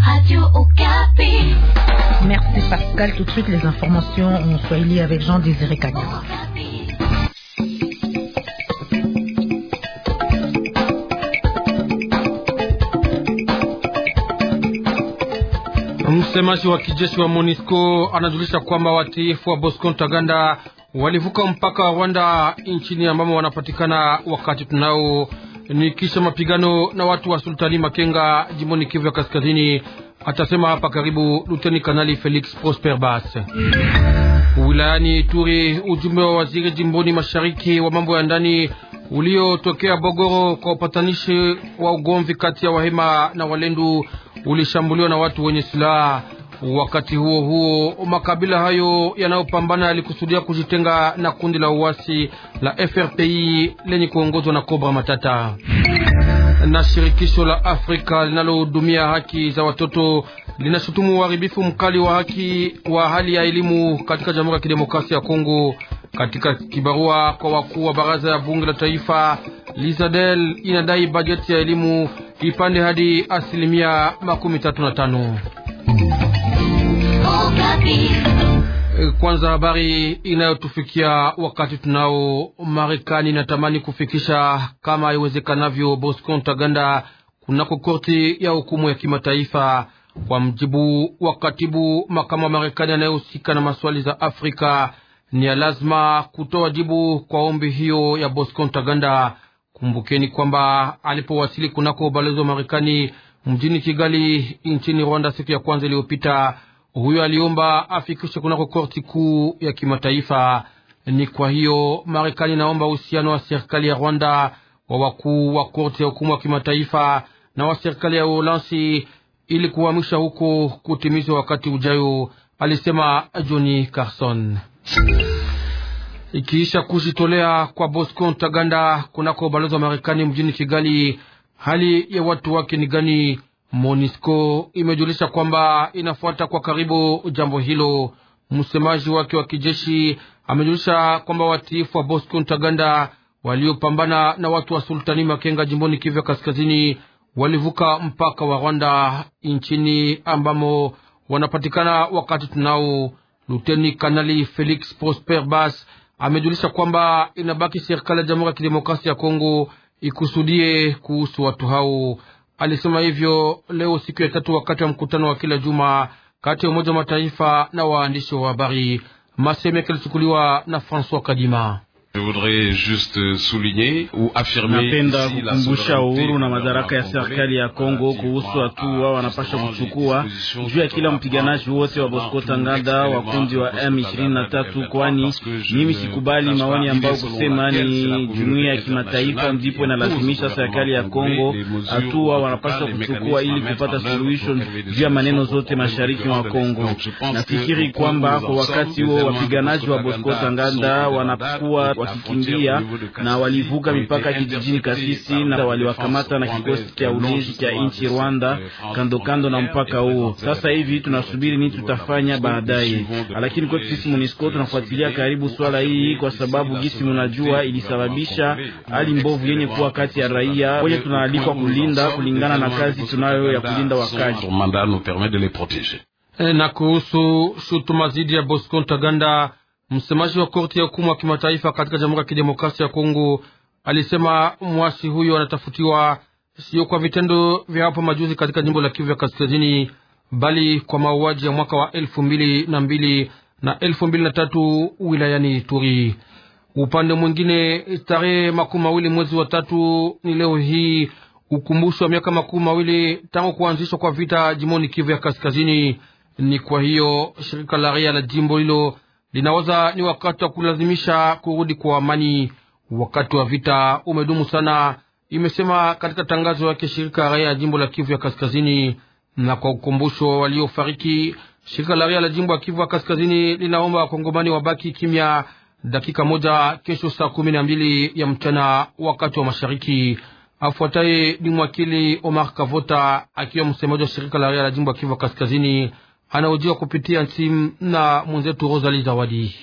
Merci Pascal. Tout de suite les informations en Swahili avec Jean Désiré Kanyama. Msemaji wa kijeshi wa MONUSCO anajulisha kwamba watiifu wa Bosco Ntaganda walivuka mpaka wa Rwanda nchini ambamo wanapatikana wakati tunao ni kisha mapigano na watu wa Sultani Makenga jimboni Kivu ya Kaskazini, atasema hapa karibu Luteni Kanali Felix Prosper Bas. Wilayani Turi, ujumbe wa waziri jimboni mashariki wa mambo ya ndani uliotokea Bogoro kwa upatanishi wa ugomvi kati ya Wahema na Walendu ulishambuliwa na watu wenye silaha. Wakati huo huo, makabila hayo yanayopambana yalikusudia kujitenga na kundi la uasi la FRPI lenye kuongozwa na Cobra Matata. Na shirikisho la Afrika linalohudumia haki za watoto linashutumu uharibifu mkali wa haki wa hali ya elimu katika Jamhuri ya Kidemokrasia ya Kongo. Katika kibarua kwa wakuu wa baraza ya bunge la taifa, Lizadel inadai bajeti ya elimu ipande hadi asilimia makumi tatu na tano. Kwanza habari inayotufikia wakati tunao. Marekani inatamani kufikisha kama iwezekanavyo Bosco Ntaganda kunako korti ya hukumu ya kimataifa. Kwa mjibu wa katibu makamu wa Marekani anayehusika na maswali za Afrika, ni ya lazima kutoa jibu kwa ombi hiyo ya Bosco Ntaganda. Kumbukeni kwamba alipowasili kunako ubalozi wa Marekani mjini Kigali nchini Rwanda siku ya kwanza iliyopita, huyo aliomba afikishe kunako korti kuu ya kimataifa. Ni kwa hiyo Marekani naomba uhusiano wa serikali ya Rwanda wa wakuu wa korti ya hukumu ya kimataifa na wa serikali ya Uholanzi ili kuhamisha huko kutimizwa wakati ujayo, alisema Johnny Carson. Ikiisha kujitolea kwa Bosco Ntaganda kunako ubalozi wa Marekani mjini Kigali, hali ya watu wake ni gani? MONUSCO imejulisha kwamba inafuata kwa karibu jambo hilo. Msemaji wake wa kijeshi amejulisha kwamba watiifu wa Bosco Ntaganda waliopambana na watu wa Sultani Makenga jimboni Kivu Kaskazini walivuka mpaka wa Rwanda nchini ambamo wanapatikana wakati tunao. Luteni Kanali Felix Prosper Bas amejulisha kwamba inabaki serikali ya Jamhuri ya Kidemokrasia ya Kongo ikusudie kuhusu watu hao. Alisema hivyo leo siku ya tatu wakati wa mkutano wa kila juma kati ya Umoja wa Mataifa na waandishi wa habari. Maseme yake alichukuliwa na François Kadima. Napenda kukumbusha uhuru na madaraka ya serikali ya Kongo kuhusu hatua wanapasha kuchukua juu ya kila mpiganaji wote wa Bosco Tanganda wa kundi wa M23, kwani mimi sikubali maoni ambayo kusema ni jumuiya ya kimataifa ndipo inalazimisha serikali ya Kongo hatua wanapasha kuchukua ili kupata suluhisho juu ya maneno zote mashariki mwa Kongo. Nafikiri kwamba kwa wakati huo wapiganaji wa Bosco Tanganda wanakuwa wakikimbia na walivuka mipaka kijijini Kasisi na waliwakamata na kikosi cha ulinzi cha nchi Rwanda kando kando na mpaka huo. Sasa hivi tunasubiri nini tutafanya baadaye, lakini kwetu sisi MONUSCO tunafuatilia karibu swala hii, kwa sababu gisi munajua ilisababisha hali mbovu yenye kuwa kati ya raia wenye tunaalikwa kulinda kulingana na kazi tunayo ya kulinda wakazi. Na kuhusu shutuma dhidi ya Bosco Ntaganda Msemaji wa korti ya hukumu wa kimataifa katika Jamhuri ya Kidemokrasia ya Kongo alisema mwasi huyo anatafutiwa sio kwa vitendo vya hapo majuzi katika jimbo la Kivu ya Kaskazini, bali kwa mauaji ya mwaka wa elfu mbili na mbili na elfu mbili na tatu wilayani Turi. Upande mwingine, tarehe makumi mawili mwezi wa tatu ni leo hii ukumbusho wa miaka makumi mawili tangu kuanzishwa kwa vita jimboni Kivu ya Kaskazini. Ni kwa hiyo shirika la raia la jimbo hilo linawaza ni wakati wa kulazimisha kurudi kwa amani. Wakati wa vita umedumu sana, imesema katika tangazo yake shirika la raia ya jimbo la Kivu ya Kaskazini. Na kwa ukumbusho waliofariki, shirika la raia la jimbo ya Kivu ya Kaskazini linaomba wakongomani wabaki kimya dakika moja kesho saa kumi na mbili ya mchana wakati wa mashariki. Afuataye ni mwakili Omar Kavota akiwa msemaji wa shirika la raia la jimbo ya Kivu ya Kaskazini anaojiwa kupitia simu na mwenzetu Rosali Zawadi.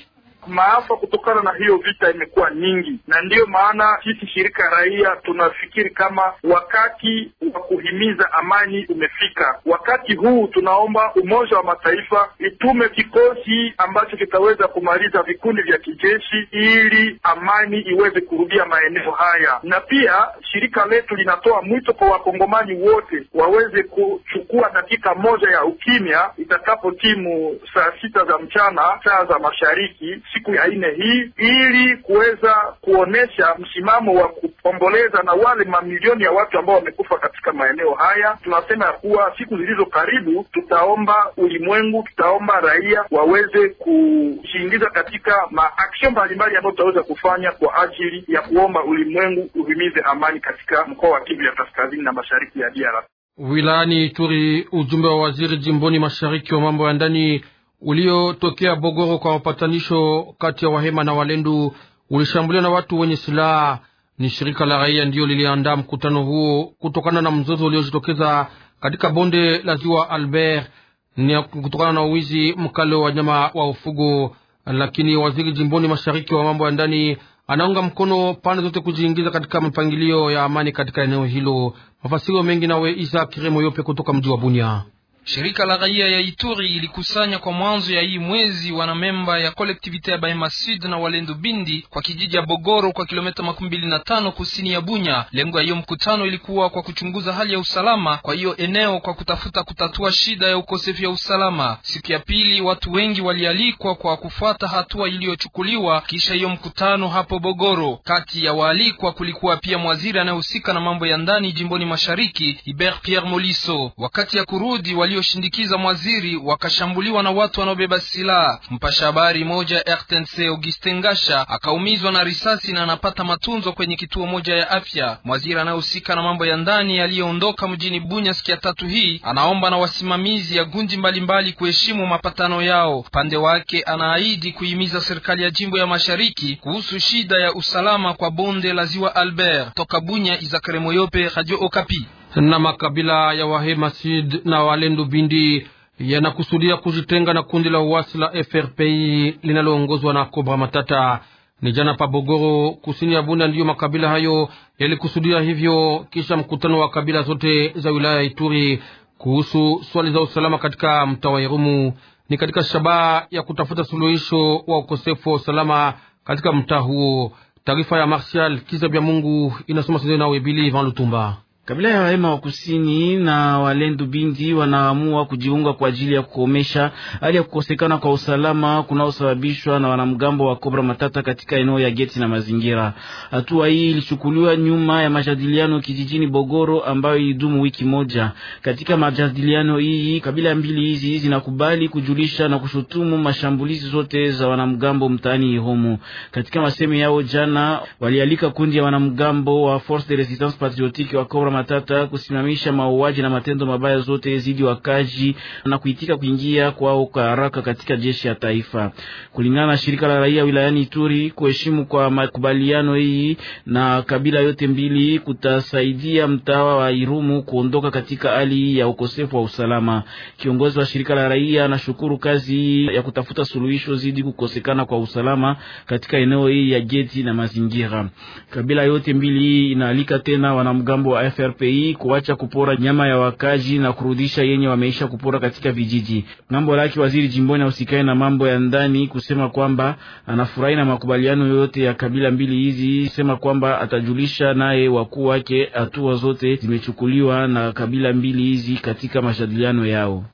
maafa kutokana na hiyo vita imekuwa nyingi, na ndiyo maana sisi shirika raia tunafikiri kama wakati wa kuhimiza amani umefika. Wakati huu tunaomba Umoja wa Mataifa itume kikosi ambacho kitaweza kumaliza vikundi vya kijeshi ili amani iweze kurudia maeneo haya, na pia shirika letu linatoa mwito kwa wakongomani wote waweze kuchukua dakika moja ya ukimya itakapo timu saa sita za mchana saa za mashariki siku ya nne hii, ili kuweza kuonesha msimamo wa kuomboleza na wale mamilioni ya watu ambao wamekufa katika maeneo haya. Tunasema ya kuwa siku zilizo karibu tutaomba ulimwengu, tutaomba raia waweze kujiingiza katika maaksio mbalimbali ambayo tutaweza kufanya kwa ajili ya kuomba ulimwengu uhimize amani katika mkoa wa Kivu ya kaskazini na mashariki ya DRC. Wilayani Ituri, ujumbe wa waziri jimboni mashariki wa mambo ya ndani uliotokea Bogoro kwa mapatanisho kati ya Wahema na Walendu ulishambuliwa na watu wenye silaha. Ni shirika la raia ndiyo liliandaa mkutano huo kutokana na mzozo uliojitokeza katika bonde la ziwa Albert, ni kutokana na uwizi mkali wa wanyama wa ufugo. Lakini waziri jimboni mashariki wa mambo ya ndani anaunga mkono pande zote kujiingiza katika mipangilio ya amani katika eneo hilo. Mafasiro mengi nawe Isa Kiremo Yope kutoka mji wa Bunia. Shirika la raia ya Ituri ilikusanya kwa mwanzo ya hii mwezi wanamemba ya kolektivite ya Bahema Sud na Walendu Bindi kwa kijiji ya Bogoro kwa kilomita makumi mbili na tano kusini ya Bunya. Lengo ya hiyo mkutano ilikuwa kwa kuchunguza hali ya usalama kwa hiyo eneo kwa kutafuta kutatua shida ya ukosefu ya usalama. Siku ya pili watu wengi walialikwa kwa kufuata hatua iliyochukuliwa kisha hiyo mkutano hapo Bogoro. Kati ya waalikwa kulikuwa pia mwaziri anayehusika na mambo ya ndani jimboni mashariki Hubert Pierre Moliso. Wakati ya kurudi walioshindikiza mwaziri wakashambuliwa na watu wanaobeba silaha. Mpasha habari moja ya RTNC Augustin Ngasha akaumizwa na risasi na anapata matunzo kwenye kituo moja ya afya. Mwaziri anayehusika na mambo ya ndani aliyeondoka mjini Bunya siku ya tatu hii anaomba na wasimamizi ya gundi mbalimbali kuheshimu mapatano yao. Pande wake anaahidi kuhimiza serikali ya jimbo ya mashariki kuhusu shida ya usalama kwa bonde la ziwa Albert. Toka Bunya, Izakare Moyope, Radio Okapi na makabila ya Wahema Sid na Walendu Bindi yanakusudia kujitenga na kundi la uasi la FRPI linaloongozwa na Kobra Matata. Ni jana pa Bogoro, kusini ya Bunda, ndiyo makabila hayo yalikusudia hivyo, kisha mkutano wa kabila zote za wilaya ya Ituri kuhusu swali za usalama katika mtaa wa Irumu. Ni katika shabaha ya kutafuta suluhisho wa ukosefu wa usalama katika mtaa huo. Taarifa ya Martial Kizabya Mungu inasoma Sizoni na Webili Van Lutumba. Kabila ya Wahema wa kusini na Walendu Bindi wanaamua kujiunga kwa ajili ya kukomesha hali ya kukosekana kwa usalama kunaosababishwa na wanamgambo wa Kobra Matata katika eneo ya Geti na mazingira. Hatua hii ilichukuliwa nyuma ya majadiliano kijijini Bogoro ambayo ilidumu wiki moja. Katika majadiliano hii, kabila mbili hizi zinakubali kujulisha na kushutumu mashambulizi zote za wanamgambo mtaani Ihomu. Katika masemi yao jana, walialika kundi ya wanamgambo wa Force de Resistance Patriotique wa Kobra Matata kusimamisha mauaji na matendo mabaya zote zidi wakaji na kuitika kuingia kwao kwa haraka katika jeshi ya taifa. Kulingana na shirika la raia wilayani Ituri, kuheshimu kwa makubaliano hii na kabila yote mbili kutasaidia mtawa wa Irumu kuondoka katika hali ya ukosefu wa usalama. Kiongozi wa shirika la raia anashukuru kazi ya kutafuta suluhisho zidi kukosekana kwa usalama katika eneo hii ya Geti na mazingira. Kabila yote mbili inaalika tena wanamgambo wa FRPI kuacha kupora nyama ya wakaji na kurudisha yenye wameisha kupora katika vijiji. Ngambo lake waziri jimboni ausikae na mambo ya ndani kusema kwamba anafurahi na makubaliano yote ya kabila mbili hizi, sema kwamba atajulisha naye wakuu wake hatua zote zimechukuliwa na kabila mbili hizi katika majadiliano yao.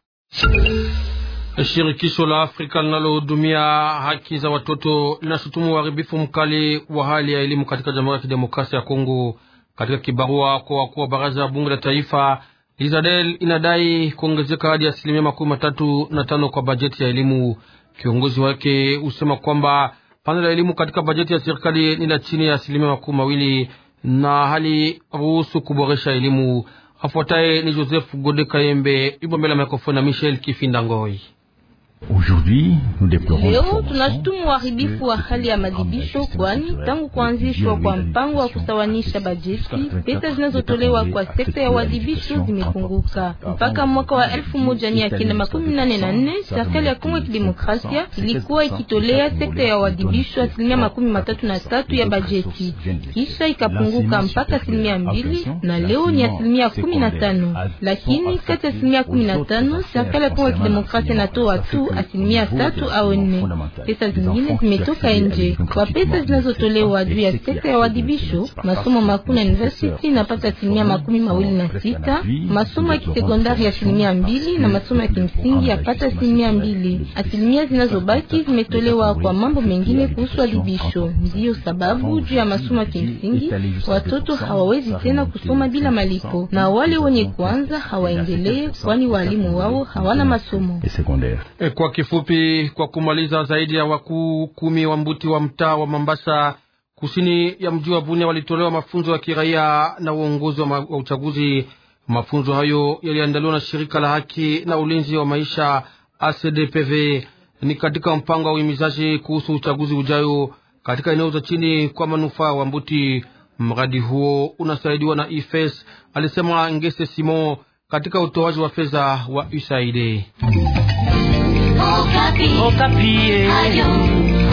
Shirikisho la Afrika linalohudumia haki za watoto linashutumu uharibifu mkali wa hali ya elimu katika Jamhuri ya Kidemokrasia ya Kongo. Katika kibarua kwa wakuu wa baraza ya bunge la taifa, Lizadel inadai kuongezeka hadi asilimia makumi matatu na tano kwa bajeti ya elimu. Kiongozi wake husema kwamba pande la elimu katika bajeti ya serikali ni la chini ya asilimia makumi mawili na hali ruhusu kuboresha elimu. Afuataye ni Joseph Gode Kayembe, yupo mbele ya mikrofoni na Michel Kifinda Ngoi. Leo tunashutumu uharibifu wa hali ya madibisho, kwani tangu kuanzishwa kwa mpango wa kusawanisha bajeti, pesa zinazotolewa kwa sekta ya uadibisho zimepunguka. Mpaka mwaka wa elfu moja mia kenda makumi nane na nne serikali ya Kongo ya Kidemokrasia ilikuwa ikitolea sekta ya uadibisho asilimia makumi matatu na tatu ya bajeti, kisha ikapunguka mpaka asilimia mbili na leo ni asilimia kumi na tano. Lakini kati ya asilimia kumi na tano serikali ya Kongo ya Kidemokrasia inatoa tu asilimia tatu au nne. Pesa zingine zimetoka nje. Kwa pesa zinazotolewa juu ya sekta ya uadibisho, masomo makuu na university inapata asilimia makumi mawili na sita, masomo ya kisekondari asilimia mbili na masomo ya kimsingi yapata asilimia mbili. Asilimia zinazobaki zimetolewa kwa mambo mengine kuhusu adibisho. Ndiyo sababu juu ya masomo ya kimsingi watoto hawawezi tena kusoma bila malipo, na wale wenye kwanza hawaendelee, kwani walimu wao hawana masomo. E, kwa kifupi, kwa kumaliza, zaidi ya wakuu kumi wa mbuti wa mtaa wa Mambasa kusini ya mji wa Bunia walitolewa mafunzo ya kiraia na uongozi wa uchaguzi. Mafunzo hayo yaliandaliwa na shirika la haki na ulinzi wa maisha ACDPV, ni katika mpango wa uhimizaji kuhusu uchaguzi ujayo katika eneo za chini kwa manufaa wa mbuti. Mradi huo unasaidiwa na IFES, alisema Ngese Simon katika utoaji wa fedha wa USAID. Okapi. Okapi.